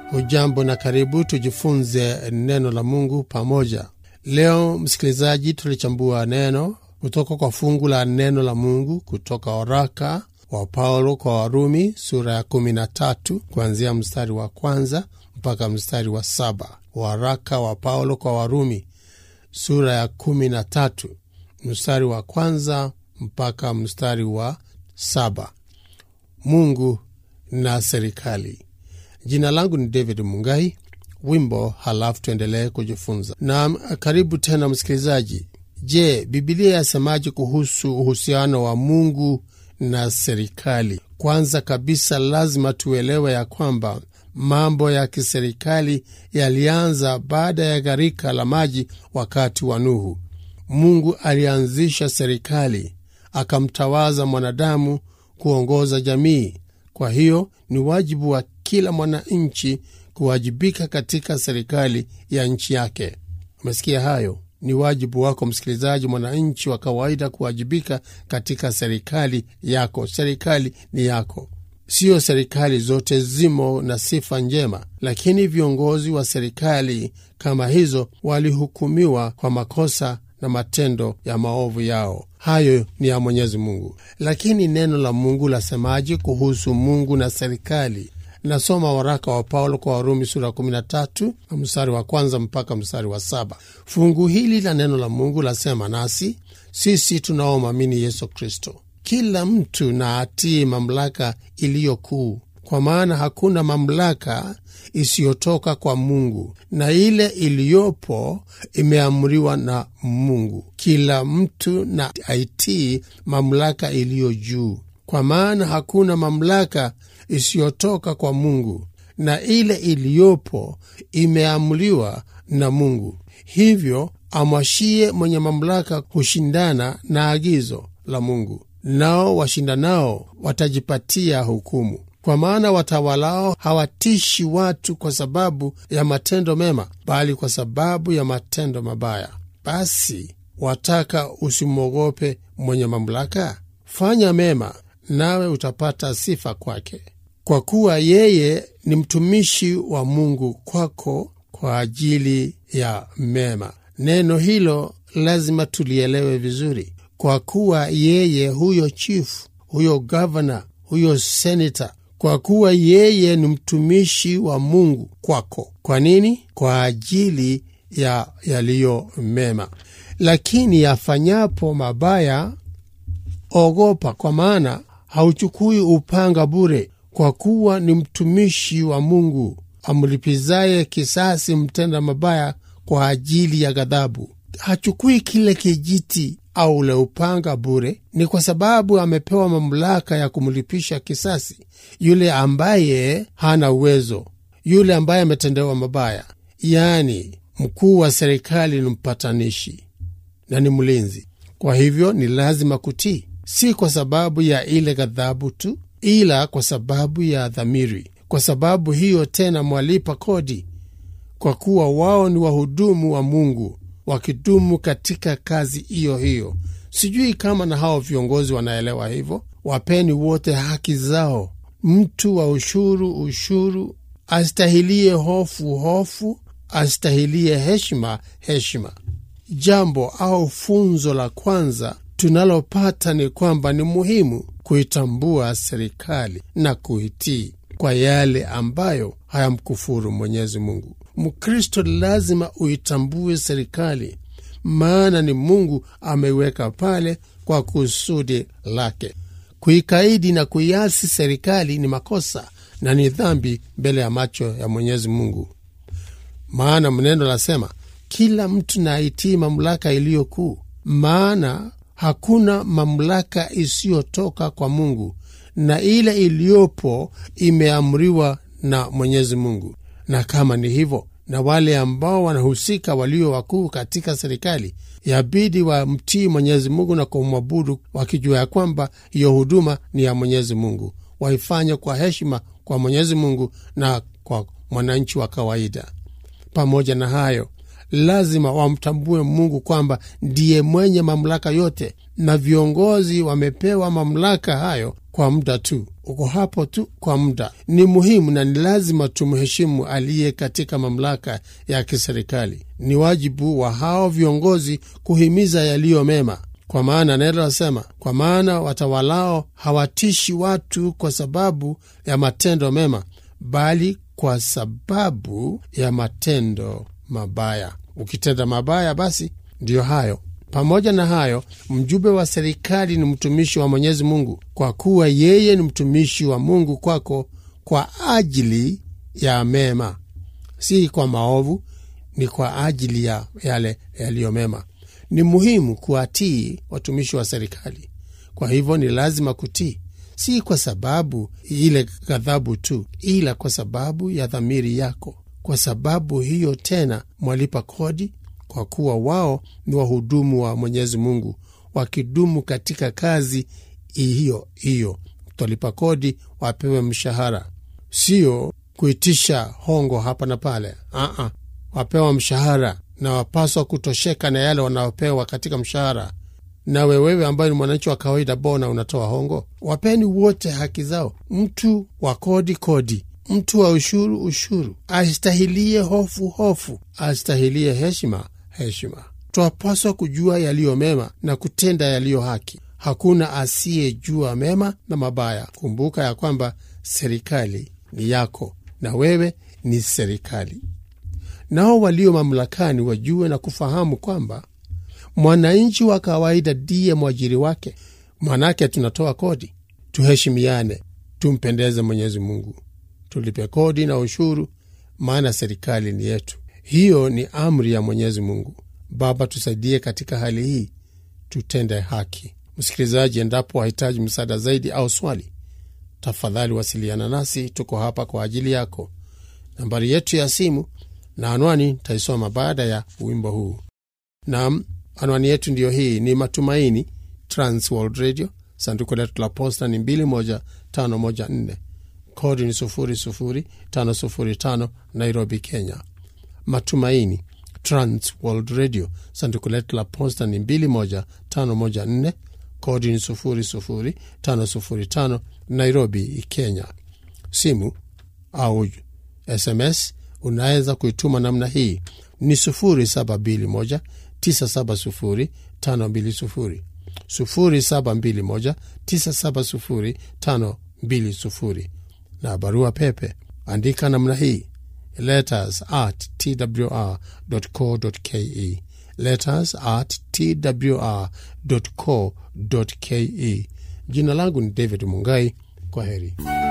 Hujambo na karibu tujifunze neno la Mungu pamoja. Leo msikilizaji, tulichambua neno kutoka kwa fungu la neno la Mungu kutoka waraka wa Paulo kwa Warumi sura ya kumi na tatu kuanzia mstari wa kwanza mpaka mstari wa saba. Waraka wa Paulo kwa Warumi sura ya kumi na tatu mstari wa kwanza mpaka mstari wa saba. Mungu na serikali. Jina langu ni David Mungai. Wimbo halafu tuendelee kujifunza. Na karibu tena msikilizaji. Je, Bibilia yasemaje kuhusu uhusiano wa Mungu na serikali? Kwanza kabisa, lazima tuelewe ya kwamba mambo ya kiserikali yalianza baada ya gharika la maji wakati wa Nuhu. Mungu alianzisha serikali, akamtawaza mwanadamu kuongoza jamii. Kwa hiyo ni wajibu wa kila mwananchi kuwajibika katika serikali ya nchi yake. Umesikia hayo? Ni wajibu wako msikilizaji, mwananchi wa kawaida kuwajibika katika serikali yako. Serikali ni yako. Siyo serikali zote zimo na sifa njema, lakini viongozi wa serikali kama hizo walihukumiwa kwa makosa na matendo ya maovu yao. Hayo ni ya Mwenyezi Mungu. Lakini neno la Mungu lasemaje kuhusu Mungu na serikali? Nasoma waraka wa Paulo kwa Warumi sura ya 13 mstari wa kwanza mpaka mstari wa saba. Fungu hili la neno la Mungu lasema, nasi sisi tunaomwamini Yesu Kristo, kila mtu na atii mamlaka iliyo kuu, kwa maana hakuna mamlaka isiyotoka kwa Mungu, na ile iliyopo imeamriwa na Mungu. Kila mtu na aitii mamlaka iliyo juu, kwa maana hakuna mamlaka isiyotoka kwa Mungu, na ile iliyopo imeamriwa na Mungu. Hivyo amwashie mwenye mamlaka kushindana na agizo la Mungu, nao washindanao watajipatia hukumu. Kwa maana watawalao hawatishi watu kwa sababu ya matendo mema, bali kwa sababu ya matendo mabaya. Basi wataka usimwogope mwenye mamlaka? Fanya mema, nawe utapata sifa kwake, kwa kuwa yeye ni mtumishi wa Mungu kwako kwa ajili ya mema. Neno hilo lazima tulielewe vizuri, kwa kuwa yeye, huyo chifu, huyo gavana, huyo senata kwa kuwa yeye ni mtumishi wa Mungu kwako. Kwa nini? Kwa ajili ya yaliyo mema. Lakini afanyapo mabaya, ogopa, kwa maana hauchukui upanga bure, kwa kuwa ni mtumishi wa Mungu, amlipizaye kisasi mtenda mabaya kwa ajili ya ghadhabu. Hachukui kile kijiti au ule upanga bure, ni kwa sababu amepewa mamlaka ya kumlipisha kisasi yule ambaye hana uwezo, yule ambaye ametendewa mabaya. Yaani, mkuu wa serikali ni mpatanishi na ni mlinzi. Kwa hivyo ni lazima kutii, si kwa sababu ya ile ghadhabu tu, ila kwa sababu ya dhamiri. Kwa sababu hiyo tena mwalipa kodi, kwa kuwa wao ni wahudumu wa Mungu wakidumu katika kazi hiyo hiyo. Sijui kama na hao viongozi wanaelewa hivyo. Wapeni wote haki zao. Mtu wa ushuru ushuru, astahilie hofu hofu, astahilie heshima heshima. Jambo au funzo la kwanza tunalopata ni kwamba ni muhimu kuitambua serikali na kuitii kwa yale ambayo hayamkufuru Mwenyezi Mungu. Mkristo lazima uitambue serikali, maana ni Mungu ameiweka pale kwa kusudi lake. Kuikaidi na kuiasi serikali ni makosa na ni dhambi mbele ya macho ya Mwenyezi Mungu, maana mneno lasema kila mtu na aitii mamlaka iliyo kuu, maana hakuna mamlaka isiyotoka kwa Mungu, na ile iliyopo imeamriwa na Mwenyezi Mungu. Na kama ni hivyo, na wale ambao wanahusika walio wakuu katika serikali yabidi wamtii Mwenyezi Mungu na kumwabudu, wakijua ya kwamba hiyo huduma ni ya Mwenyezi Mungu, waifanye kwa heshima kwa Mwenyezi Mungu na kwa mwananchi wa kawaida. Pamoja na hayo, lazima wamtambue Mungu kwamba ndiye mwenye mamlaka yote, na viongozi wamepewa mamlaka hayo kwa muda tu, uko hapo tu kwa muda. Ni muhimu na ni lazima tumheshimu aliye katika mamlaka ya kiserikali. Ni wajibu wa hao viongozi kuhimiza yaliyo mema, kwa maana neno nasema, kwa maana watawalao hawatishi watu kwa sababu ya matendo mema, bali kwa sababu ya matendo mabaya. Ukitenda mabaya, basi ndiyo hayo. Pamoja na hayo, mjumbe wa serikali ni mtumishi wa Mwenyezi Mungu, kwa kuwa yeye ni mtumishi wa Mungu kwako kwa ajili ya mema, si kwa maovu, ni kwa ajili ya yale yaliyo mema. Ni muhimu kuwatii watumishi wa serikali. Kwa hivyo ni lazima kutii, si kwa sababu ile ghadhabu tu, ila kwa sababu ya dhamiri yako. Kwa sababu hiyo tena mwalipa kodi kwa kuwa wao ni wahudumu wa Mwenyezi Mungu, wakidumu katika kazi hiyo hiyo. Twalipa kodi wapewe mshahara, sio kuitisha hongo hapa na pale. Aa, wapewa mshahara na wapaswa kutosheka na yale wanaopewa katika mshahara. Nawe wewe ambaye ni mwananchi wa kawaida, bona unatoa hongo? Wapeni wote haki zao. Mtu wa kodi kodi, mtu wa ushuru ushuru, astahilie hofu hofu, astahilie heshima heshima. Twapaswa kujua yaliyo mema na kutenda yaliyo haki. Hakuna asiyejua mema na mabaya. Kumbuka ya kwamba serikali ni yako na wewe ni serikali. Nao walio mamlakani wajue na kufahamu kwamba mwananchi wa kawaida ndiye mwajiri wake. Manake tunatoa kodi. Tuheshimiane, tumpendeze Mwenyezi Mungu, tulipe kodi na ushuru, maana serikali ni yetu. Hiyo ni amri ya Mwenyezi Mungu. Baba, tusaidie katika hali hii, tutende haki. Msikilizaji, endapo wahitaji msaada zaidi au swali, tafadhali wasiliana nasi. Tuko hapa kwa ajili yako. Nambari yetu ya simu na anwani taisoma baada ya wimbo huu. Naam, anwani yetu ndiyo hii, ni Matumaini Trans World Radio. Sanduku letu la posta ni 21514 kodi ni 00505 Nairobi, Kenya. Matumaini Trans World Radio. Sanduku letu la posta ni 21514 kodi ni 00505 Nairobi, Kenya. Simu au SMS unaweza kuituma namna hii ni 0721 970 520 0721 970 520 na barua pepe andika namna hii letters at twr.co.ke letters at twr.co.ke. Jina langu ni David Mungai. Kwa heri.